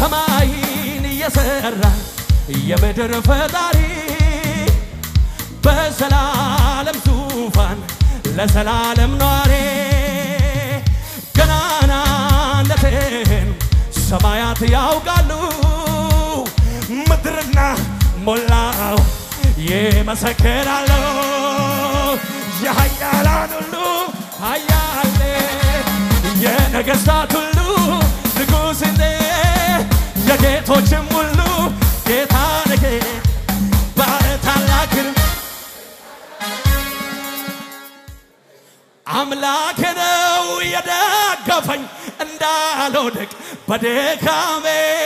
ሰማይን እየሰራ የምድር ፈጣሪ በዘላለም ዙፋን ለዘላለም ኗሪ ገናናነትን ሰማያት ያውቃሉ ምድርና ሞላው ይመሰክራሉ የኃያላን ሁሉ ኃያል የነገሥታት ሁሉ ንጉሥ እንደ የጌቶችም ሁሉ ጌታ ነጌ ባለታላቅ ግርማ አምላኬ ነው የደገፈኝ እንዳልወድቅ በድካሜ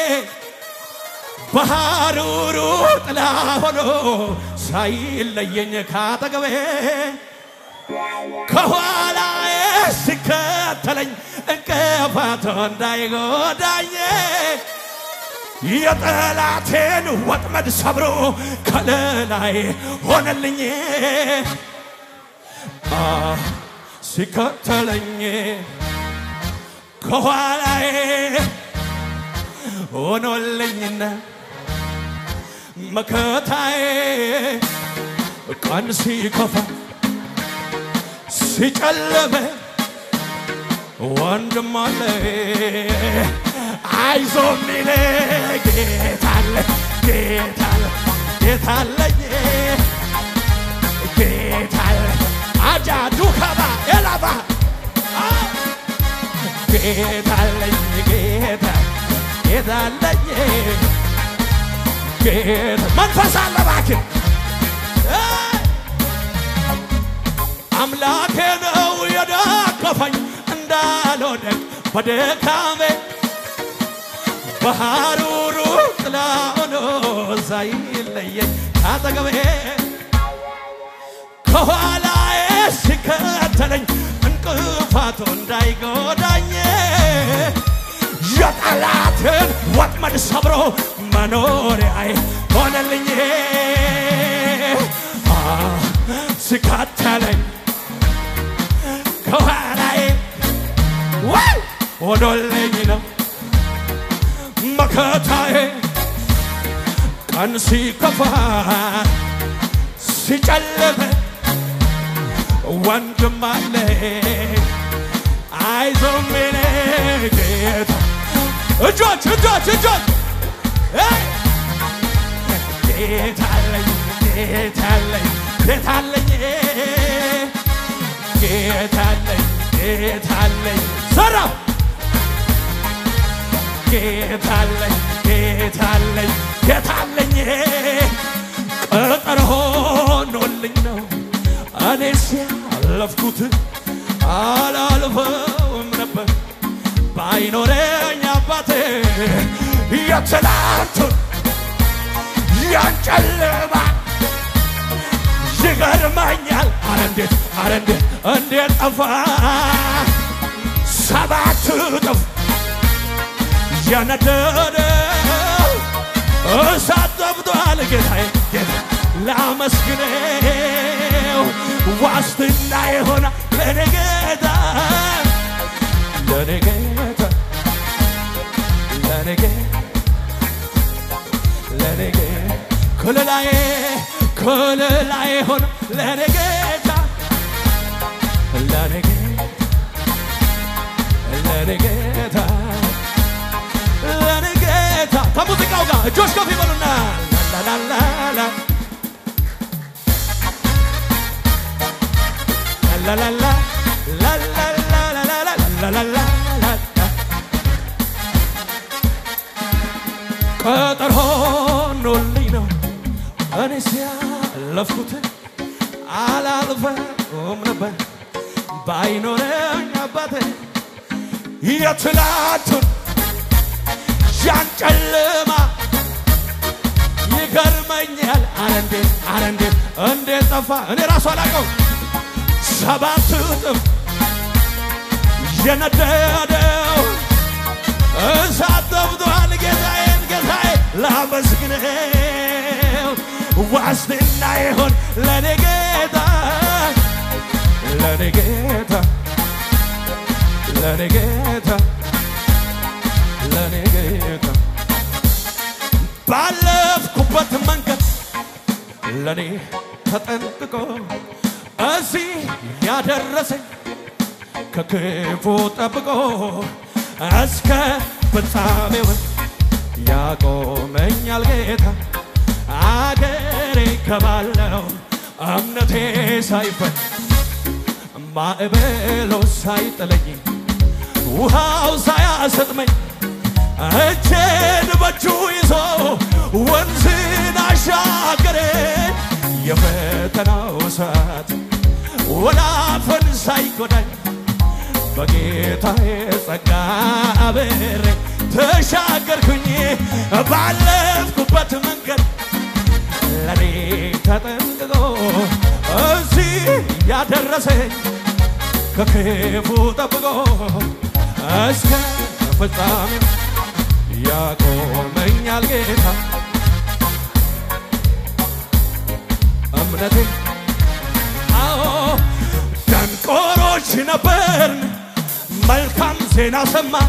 በሐሩሩ ጥላ ሆኖ ሳይለየኝ ካጠገቤ ከኋላዬ ሲከተለኝ እንቅፋት እንዳይጎዳኝ የጠላቴን ወጥመድ ሰብሮ ከለላይ ሆነልኝ አ ሲከተለኝ ከኋላዬ ሆኖልኝና መከታዬ ቀን ሲከፋ ሲጨለመ ወንድም አለ አይዞ ሚል ጌታ አለ ጌታ አለ ጌታ አለኝ ጌታ አለ አጃ ዱከባ ኤላባ ጌታ አለኝ ጌታ ጌታ አለኝ ጌታ መንፈስ አለ እባክህ አምላኬ ነው የደገፈኝ እንዳልወድቅ በድካሜ በሐሩሩ ጥላ ሆኖ ሳይለየኝ ካጠገቤ ከኋላዬ ሲከተለኝ እንቅፋቱ እንዳይጎዳኝ የጠላትን ወጥመድ ሰብሮ መኖሪያዬ ሆነልኝ አ ሲከተለኝ ከኋላዬ ወይ ሆኖልኝ ነው መከታዬ ቀን ሲከፋ ሲጨልም ወንድም አለ አይዞ ሚል ጌታ እጆች እጆች እጆች እ ጌታ አለኝ ጌታ አለኝ ጌታ አለኝ ጌታ አለኝ ጌታ አለኝ ሰራ ጌታ አለኝ ጌታ አለኝ ጌታ አለኝ ቅጥር ሆኖልኝ ነው እኔ ሲያለፍኩት አላልፈውም ነበር ባይኖረኝ አባቴ የትላንቱን ያንጨለማ ይገርመኛል። አረ እንዴት አረ እንዴት እንዴት ጠፋ ሰባት እጥፍ የነደደ እሳት ጠብቷል። ጌታዬ ጌታ ላመስግነው ዋስትና የሆነ ለኔ ጌታ ለኔ ጌታ ለኔ ጌታ ለኔ ጌታ ክልላዬ ክልላዬ ሆነ ለኔ ጌታ ለኔ ጌታ ለኔ ጌታ ለኔ ጌታ ከሙዚቃው ጋር እጆች ከፍ ይበሉና ላላላላ ላላላ ላላላላላላላላ ቅጥር ሆኖልኝ ነው እኔ ሲያለፍኩት አላልፈውም ነበር ባይኖረኝ አባቴ የትላንቱን ያን ጨለማ ይገርመኛል። አረ እንዴት አረ እንዴት እንዴት ጠፋ እኔ ራሱ አላውቀው ሰባት እጥፍ የነደደው እሳት ጠፍቷል። ጌታዬን ጌታዬ ላመስግነው ዋስትና ይሆን ለኔ ጌታ ለኔ ጌታ ለኔ ጌታ ለኔ ጌታ ለኔ ተጠንቅቆ እዚህ ያደረሰኝ ከክፉ ጠብቆ እስከ ፍጻሜው ያቆመኛል ጌታ አገሬ ከባለው እምነቴ ሳይፈት ማዕበሎ ሳይጥለኝ ውሃው ሳያሰጥመኝ እጄን በእጁ ይዞ ወንዝን አሻገረ የፈተናው ሰዓት ወላፈን ሳይጎዳኝ በጌታዬ ጸጋ አብሬ ተሻገርኩኝ ባለፍኩበት መንገድ ለኔ ተጠንቅቆ እዚህ ያደረሰኝ ከክፉ ጠብቆ እስከ ፍጻሜ ያቆመኛል ጌታ እምነቴ አዎ ደንቆሮች ነበርን መልካም ዜና ሰማን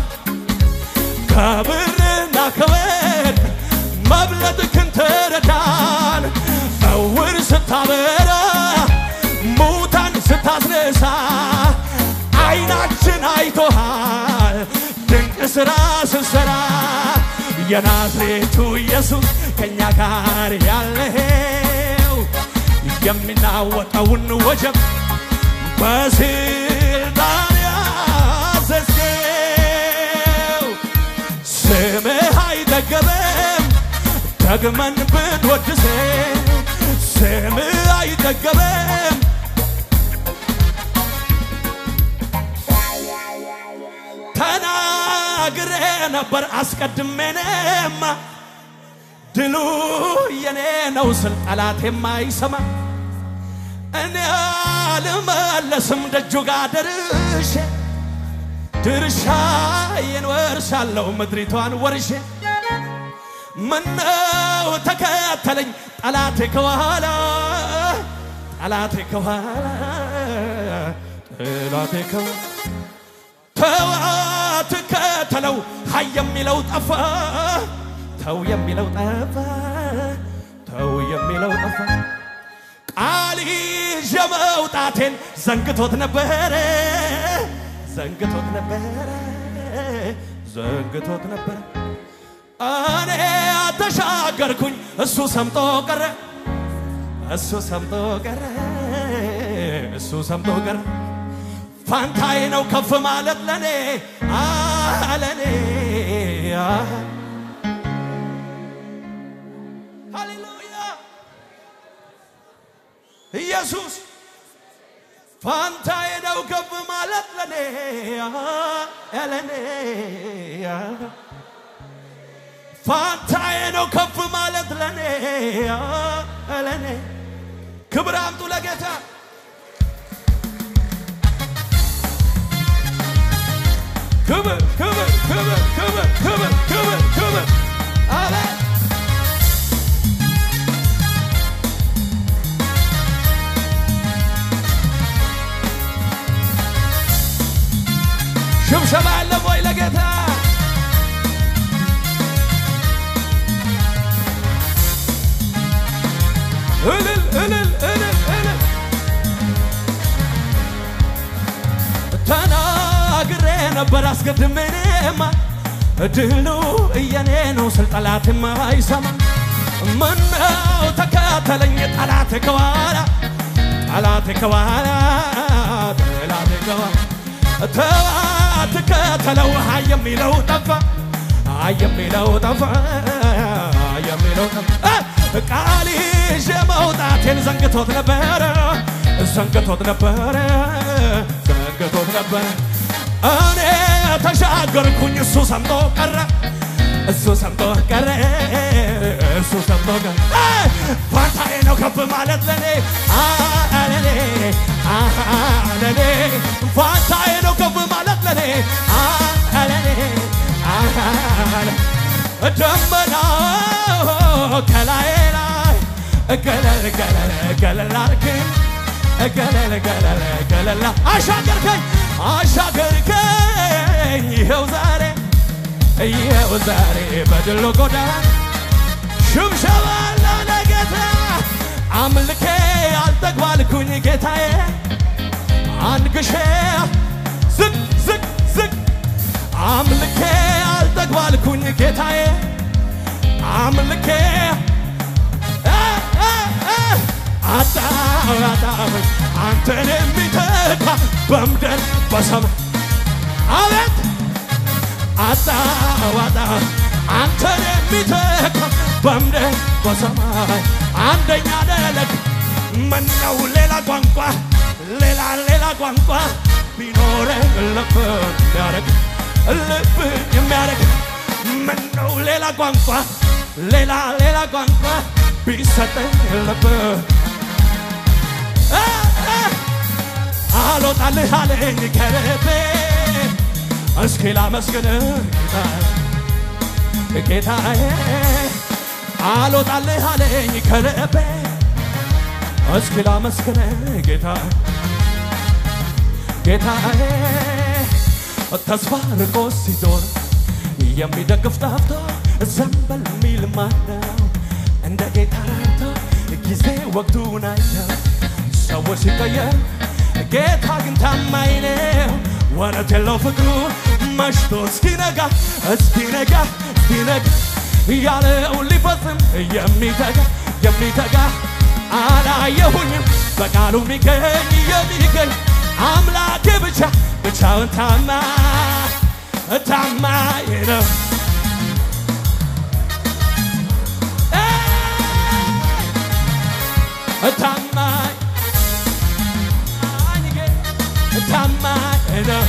ከብርና ከወርቅ መብለጥክን ተረዳን እውር ስታበራ ሙታን ስታስነሳ አይናችን አይቶሃል ድንቅ ሥራ ስትሠራ የናዝሬቱ ኢየሱስ ከእኛ ጋር ያለኸው የሚናወጠውን ወጀብ በስልጣን ያዘዝከው ስምህ አይጠገበም ደግመን ብንወድስ ስምህ አይጠገበም ተናግሬ ነበር አስቀድሜኔማ ድሉ የኔ ነው ስል ጠላት የማይሰማ እኔ አልመለስም ደጁ ጋር ደርሼ ድርሻዬን ወርሻለሁ ምድሪቷን ወርሼ ምነው ተከተለኝ ጠላቴ ከኋላ ጠላቴ ከኋላ ጠላቴ ከኋላ ተው አትከተለው ሀይ የሚለው ጠፋ ተው የሚለው ጠፋ ተው የሚለው ጠፋ ቃል ይዤ መውጣቴን ዘንግቶት ነበረ ዘንግቶት ነበረ ዘንግቶት ነበረ እኔ ተሻገርኩኝ እሱ ሰምጦ ቀረ እሱ ሰምጦ ቀረ እሱ ሰምጦ ቀረ ፋንታይ ነው ከፍ ማለት ለኔ አለኔ ሃሌሉያ ኢየሱስ ፋንታይ ነው ከፍ ማለት ለኔ አለኔ ፋንታይ ነው ከፍ ማለት ለኔ አለኔ ክብር አምጡ ለጌታ ክብር ክብር ክብር ክብር ክብር ክብር ክብር አለ ሽብሸባ አለ ወይ ለጌታ እልል እልል እልል እልል ተናግሬ ነበር አስቀድሜማ ድሉ እየኔ ነው ስል ጠላትም አይሰማ ምነው ተከተለኝ ጠላቴ ከኋላ ጠላቴ ከኋላ ጠላቴ ከኋላ ተው አትከተለው ሀይ የሚለው ጠፋ ሀይ የሚለው ጠፋ ሀይ የሚለው ጠፋ ቃል ይዤ መውጣቴን ዘንግቶት ነበረ ዘንግቶት ነበረ ዘንግቶት ነበረ እኔ ተሻገርኩኝ እሱ ሰምቶ ቀረ እሱ ሰምቶ ቀረ እሱ ሰምቶ ቀረ ፋንታዬ ነው ከፍ ማለት ለኔ ለኔ ለኔ ፋንታዬ ነው ከፍ ማለት ለኔ ለኔ ደመና ከላይ ላይ ገለል ገለል ገለል አርግን ገለል ገለል ገለል አሻገርከኝ አሻገርከኝ ይኸው ዛሬ ይኸው ዛሬ በድሎ ጎዳና ሽብሸባ አለው ለጌታ አምልኬ አልጠግባልኩኝ ጌታዬ አንግሼ ዝቅ ዝቅ ዝቅ አምልኬ አልጠግባልኩኝ ጌታዬ አምልኬ እ እ እ አጣሁ አጣሁኝ አንተን የሚተካ በምድር በሰማይ አቤት አጣሁ አጣሁ አንተን የሚተካ በምድር በሰማይ አንደኛ ደለግ ምነው ሌላ ቋንቋ ሌላ ሌላ ቋንቋ ቢኖረኝ ልብ የሚያረግ ልብ የሚያረግ ምነው ሌላ ቋንቋ ሌላ ሌላ ቋንቋ ቢሰጠኝ ልብ እ እ አልወጣልህ አለኝ ከልቤ እስኪ ላመስግን ጌታዬ ጌታዬ አልወጣልህ አለኝ ከልቤ እስኪ ላመስግን ጌታ ጌታዬ ተስፋ ርቆ ሲዞር የሚደግፍ ጠፍቶ ዘንበል የሚል ማነው እንደ ጌታ ረድቶ ጊዜ ወቅቱን አይተው ሰዎች ሲቀየር ጌታ ግን ታማኝ ነው ወረት የለው ፍቅሩ መሽቶ እስኪነጋ እስኪነጋ እስኪነጋ ያለውን ሊፈጽም የሚተጋ የሚተጋ አላየሁኝም በቃሉ የሚገኝ የሚገኝ አምላክ ብቻ ብቻውን ታማ ታማኝ ነው ታማኝ ታማኝ ነው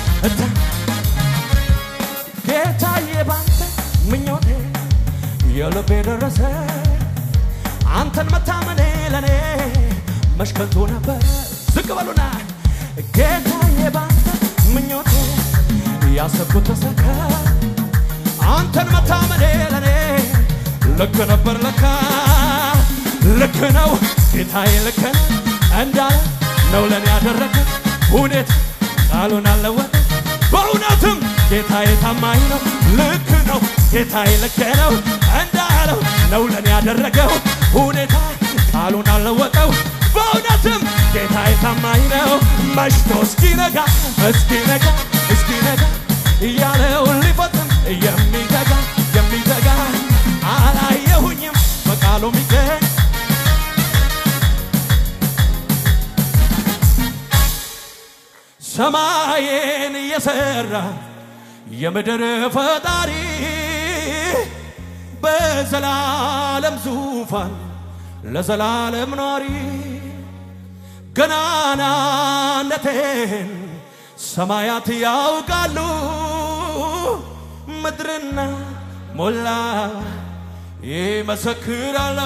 ጌታዬ ባንተ ምኞቴ የልቤ ደረሰ አንተን መታመኔ ለኔ መሽከንቱ ነበር ዝቅ በሉና ጌታዬ ባንተ ምኞቴ ያሰብኩት ተሰካ አንተን መታመኔ ለኔ ልክ ነበር ለካ ልክ ነው ጌታዬ ልክ ነው እንዳለ ነው ለኔ ያደረገ ሁኔት ቃሉን አለወጠ በእውነትም ጌታዬ ታማኝ ነው ልክ ነው ጌታዬ ልክ ነው እንዳለው ነው ለኔ ያደረገው ሁኔታ ቃሉን አለወጠው በእውነትም ጌታዬ ታማኝ ነው መሽቶ እስኪነጋ እስኪነጋ እስኪነጋ እያለውን ሊፈጽም የሚተጋ የሚተጋ አላየሁኝም በቃሉ ሚገኝ ሰማይን እየሰራ የምድር ፈጣሪ በዘላለም ዙፋን ለዘላለም ኗሪ ገናናነቴን ሰማያት ያውቃሉ ምድርና ሞላ ይመሰክራሉ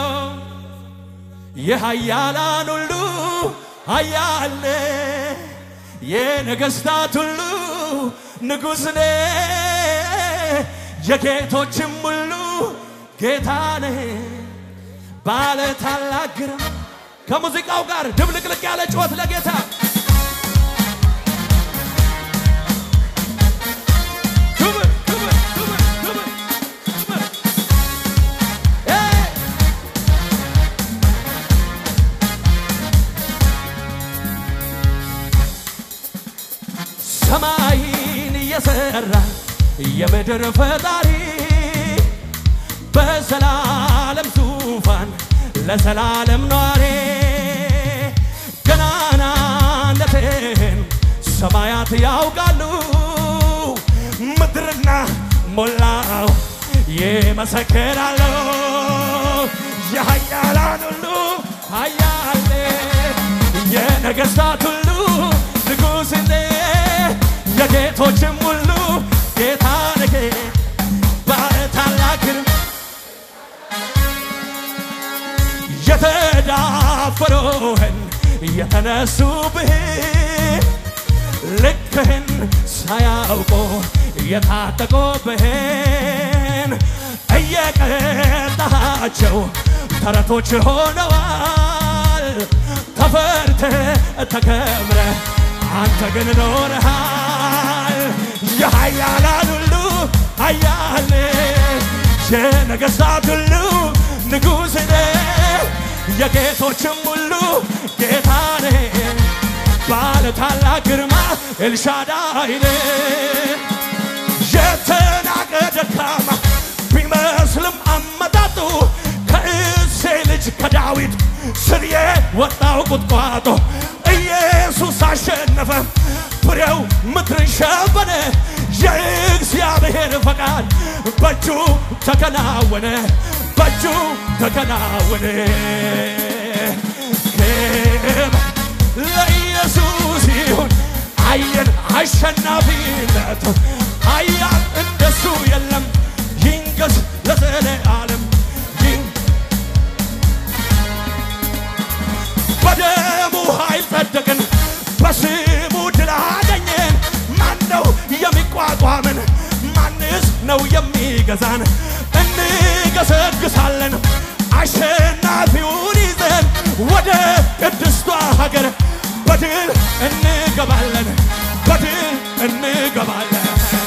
የኃያላን ሁሉ ኃያል የነገሥታት ሁሉ ንጉሥ ነ የጌቶችም ሁሉ ጌታ ነ ባለ ታላቅ ግርማ ከሙዚቃው ጋር ድብልቅልቅ ያለ ጩኸት ለጌታ ክብር ክብር ክብር ክብር ክብር ኤይ! ሰማይን እየሰራ የምድር ፈጣሪ በዘላለም ዙፋን ለዘላለም ኗሪ ገናናነቴን ሰማያት ያውቃሉ ምድርና ሞላው ይመሰክራሉ የኃያላን ሁሉ ኃያል የነገሥታት ሁሉ ንጉሥ የጌቶችም ሁሉ ጌታ ነህ ባለ ታላቅ ግርማ የተዳፈሩህን የተነሱብህን ልክህን ሳያውቁ የታጠቁብህን እየቀጣቸው ተረቶች ሆነዋል። ተፈርተ ተከብረ አንተ ግን ኖረሃል። የኃያላን ሁሉ ኃያል የነገሥታት ሁሉ ንጉሥ ነህ የጌቶችም ሁሉ ጌታ ነህ ባለ ታላቅ ግርማ ኤልሻዳይ ነህ የተናቀ ደካማ ቢመስልም አመጣጡ ከእሴ ልጅ ከዳዊት ስር የወጣው ቁጥቋጦ ኢየሱስ አሸነፈ፣ ፍሬው ምድርን ሸፈነ። የእግዚአብሔር ፈቃድ በእጁ ተከናወነ፣ በእጁ ተከናወነ። ክብር ለኢየሱስ ይሁን። አየን አሸናፊነት ኃያል እንደሱ የለም። ይንገስ ለዘለዓለም ይን በደሙ ኃይል ጸደቅን፣ በስሙ ድል አገኘን። ማን ነው የሚቋቋምን? ማንስ ነው የሚገዛን? እንገሰግሳለን አሸናፊውን ይዘን ወደ ቅድስቷ ሀገር በድል እንገባለን፣ በድል እንገባለን።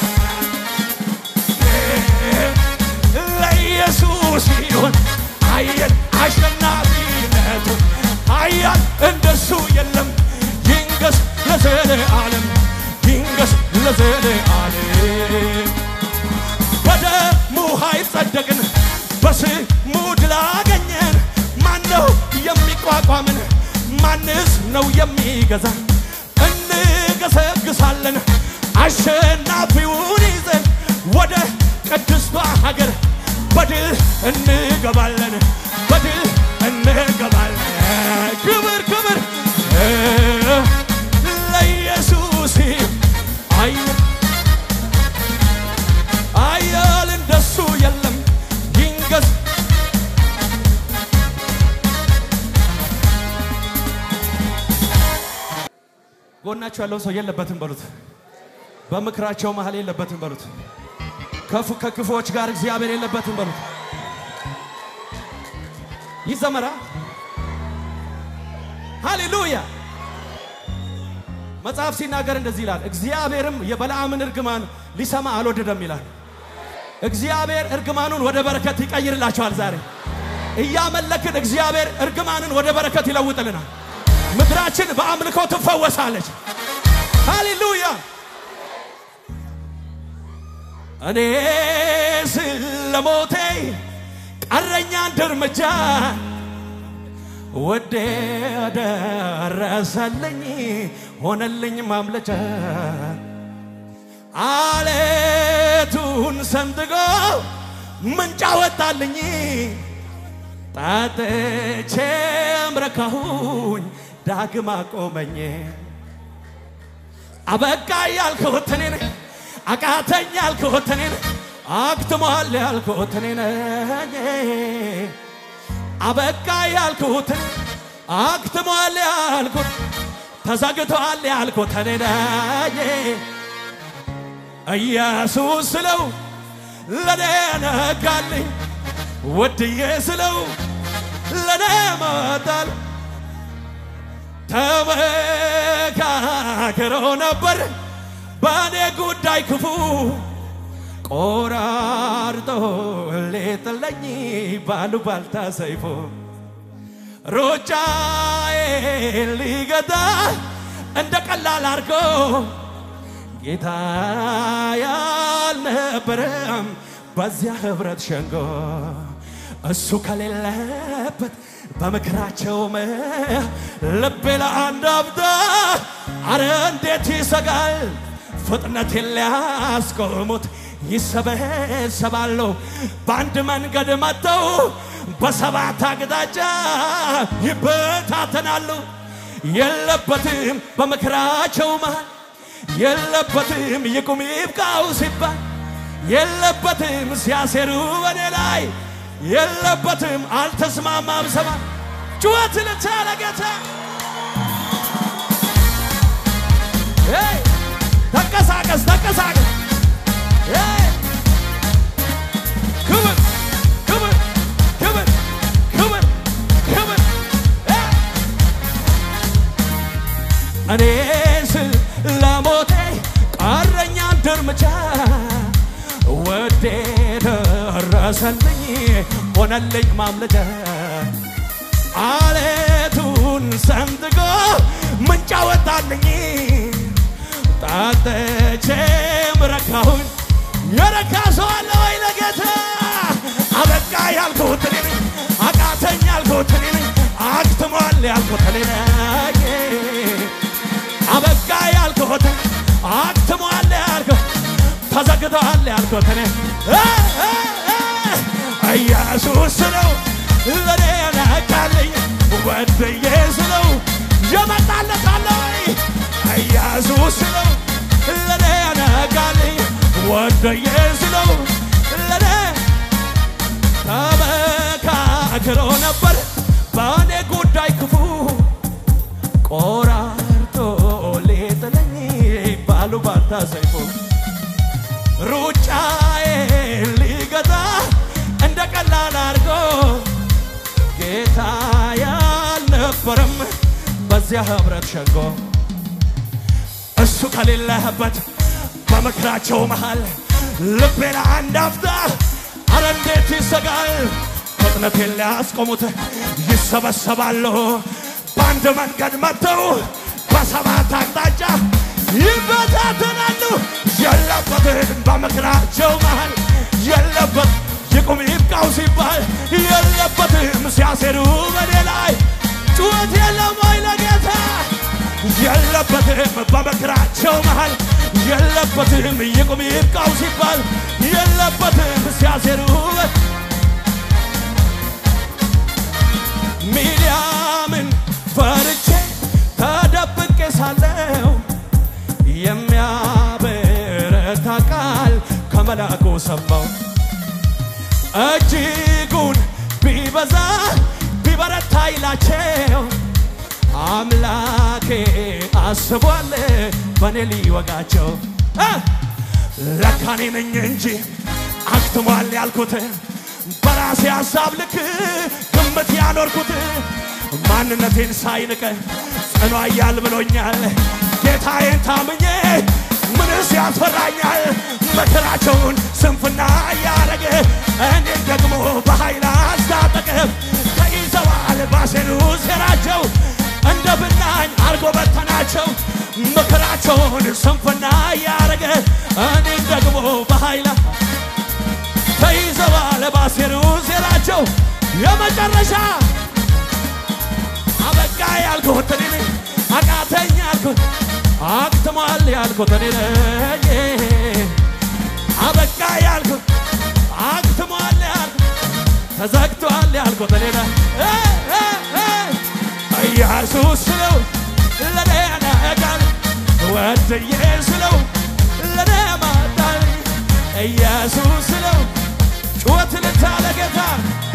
ለኢየሱስ ይሁን አየን አሸናፊነቱ ኃያል እንደሱ የለም። ይንገስ ለዘለዓለም ይንገስ ለዘለዓለም በደሙ ኃይል ጸደቅን፣ በስሙ ድል አገኘን። ማን ነው የሚቋቋምን? ማንስ ነው የሚገዛን? እንገሰግሳለን አሸናፊውን ይዘን ወደ ቅድስቷ ሀገር በድል እንገባለን፣ በድል እንገባለን። ክብር ክብር ለኢየሱስ አየን አያል እንደሱ የለም ይንገስ ጎናቸው ያለው ሰው የለበትም በሉት። በምክራቸው መሀል የለበትም በሉት። ከፉ ከክፎች ጋር እግዚአብሔር የለበትም በሉት። ይዘመራ ሃሌሉያ። መጽሐፍ ሲናገር እንደዚህ ይላል፣ እግዚአብሔርም የበለዓምን እርግማን ሊሰማ አልወደደም ይላል። እግዚአብሔር እርግማኑን ወደ በረከት ይቀይርላቸዋል። ዛሬ እያመለክን እግዚአብሔር እርግማንን ወደ በረከት ይለውጥልናል። ምድራችን በአምልኮ ትፈወሳለች። ሃሌሉያ። እኔ ስለሞቴ ቀረኛ አንድ እርምጃ ወዴ ደረሰልኝ ሆነልኝ ማምለጫ አለቱን ሰንጥቆ ምንጭ አወጣልኝ ጠጥቼም ረካሁኝ ዳግም አቆመኝ አበቃ ያልኩት እኔ ነኝ አቃተኝ ያልኩት እኔ ነኝ አክትሟል ያልኩት እኔ ነኝ አበቃ ያልኩት እኔ አክትሟል ያልኩት ተዘግቷል ያልኩት እኔ ነኝ ኢየሱስ ስለው ለኔ ነጋልኝ ወድዬ ስለው ለኔ መጣል ተመካክሮ ነበር በእኔ ጉዳይ ክፉ ቆራርጦ ሌጥለኝ ባሉባልታ ሰይፎ ሩጫዬ ሊገታ እንደ ቀላል አርጎ ጌታ ያልነበረም በዚያ ህብረት ሸንጎ እሱ ከሌለበት በምክራቸው ልቤ ለአንድ አብዳ አረ እንዴት ይሰጋል ፍጥነት ሊያስቆሙት ይሰበሰባሉ በአንድ መንገድ መጥተው በሰባት አቅጣጫ ይበታተናሉ የለበትም በምክራቸው መሃል የለበትም ይቁም ይብቃው ሲባል የለበትም ሲያሴሩ በኔ ላይ የለበትም አልተስማማም ሰማ ጩኸት ልቻለ ጌታ ሄይ! ተንቀሳቀስ ተንቀሳቀስ ሄይ! ክብር ክብር ክብር ክብር ክብር ሄይ! እኔ ስል ለሞቴ ቀረኛ አንድ እርምጃ ወዴ ደረሰልኝ ሆነልኝ ማምለጫ አለቱን ሰንጥቆ ምንጭ አወጣልኝ ጠጥቼ ረካሁኝ። የረካ ሰው አለ ወይ ለጌታ? አበቃ ያልኩት እኔ ነኝ፣ አቃተኝ ያልኩት እኔ ነኝ፣ አክትሟል ያልኩት እኔ ነኝ። አበቃ ያልኩት አክትሟል ያልኩት ተዘግቷል ያልኩት እኔ እ እ እ ኢየሱስ ነው ለኔ ነቃልኝ ወድዬ ስለው የመጣለት አለ ወይ? ኢየሱስ ነው ለኔ ነቃልኝ ወድዬ ስለው ለኔ ተመካክሮ ነበር በእኔ ጉዳይ ክፉ ቆራርጦ ሊጥለኝ ባሉ ባታ ሰይፎ ሩጫዬ ሊገታ እንደ ቀላል አድርጎ ጌታ ያልነበረም በዚያ ህብረት ሸንጎ እሱ ከሌለህበት በምክራቸው መሃል ልቤን አንድ አፍታ አረ እንዴት ይሰጋል። ፍጥነቴን ሊያስቆሙት ይሰበሰባሉ። በአንድ መንገድ መጥተው በሰባት አቅጣጫ ይበታተናሉ። የለበትም በምክራቸው መሃል የለበት ይቁም ይብቃው ሲባል የለበትም ሲያሴሩ በኔ ላይ ጩኸት የለም ወይ ለጌታ የለበትም በምክራቸው መሃል የለበትም ይቁም ይብቃው ሲባል የለበትም ሲያሴሩ ሚዲያምን ፈርቼ ተደብቄ ሳለው የሚያበረታ ቃል ከመልአኩ ሰማው። እጅጉን ቢበዛ ቢበረታ ይላቸው አምላኬ አስቧል በእኔ ሊወጋቸው እ ለካኔ ነኝ እንጂ አክትሟል ያልኩት በራሴ ሀሳብ ልክ ግምት ያኖርኩት ማንነቴን ሳይንቅ ጽኑ ኃያል ብሎኛል ጌታዬን ታምኜ ምንስ ያስፈራኛል መከራቸውን ስንፍና እያረገ እኔን ደግሞ በኃይል አስታጠቀ ተይዘዋል ባሴኑ ሴራቸው እንደ ብናኝ አርጎ በተናቸው ምክራቸውን ስንፍና እያረገ እኔን ደግሞ በኃይል ተይዘዋል ባሴኑ ሴራቸው የመጨረሻ አበቃ ያልኩት እኔ ነኝ አቃተኝ ያልኩት አክትሟል ያልኩት እኔ ነኝ አበቃ ያልኩት አክትሟል ያልኩት ተዘግቷል ያልኩት እኔ ነኝ እ እ እ ኢየሱስ ስለው ለኔ ነቃል ወድዬ ስለው ለኔ ማጣል ኢየሱስ ስለው ጩኸት ልታለ ጌታ